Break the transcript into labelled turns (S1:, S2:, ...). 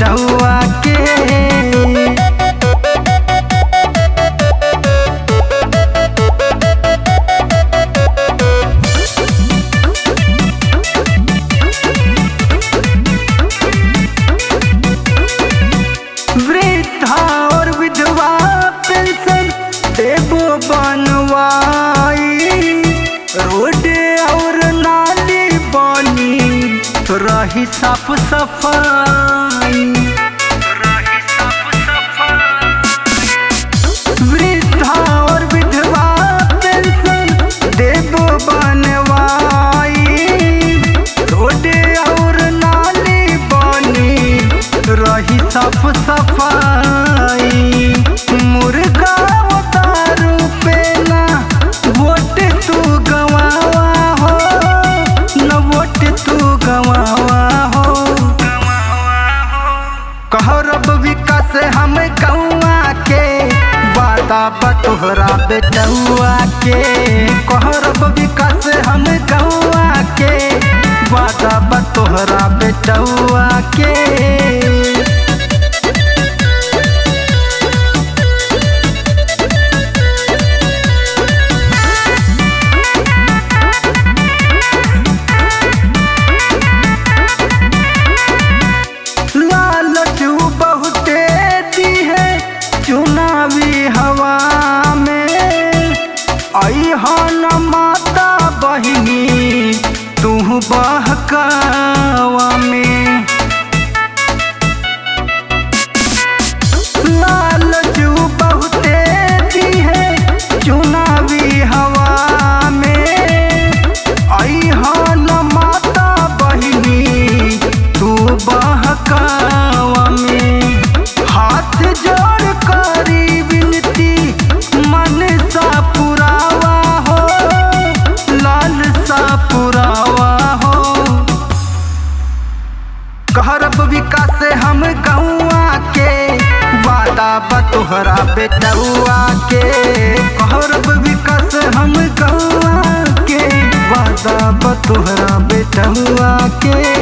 S1: बेटुआ के वृद्धा और विधवा पेंशन देबो बनवाई रोड और नाली बनी रही साफ सफाई वृद्धा और विधवा पेंशन देबो बनवाई रोड और नाली बनी रही साफ सफाई मुर्गा उतारू पे ना वोट तू गवावा हो न वोट तू गवावा हो कहरब विकास हम गौआ के वादा बतोहरा बेटुआ के कहरब विकास हम गौआ के वादा बतोहरा बेटुआ के लालचू बहुते दी है चुनावी हवा में अहन माता बहिनी तू बहकावा में लालचू बहुते दी है चुनावी हवा में अहन माता बहिनी तू बहकावा में हाथ जोड़ करी विनती मन सा पुरावा हो लाल सा पुरावा हो कहरब विकास हम गौआ के वादा बतोहरा बेटुआ के कहरब विकास हम गौआ के वादा बतोहरा बेटुआ के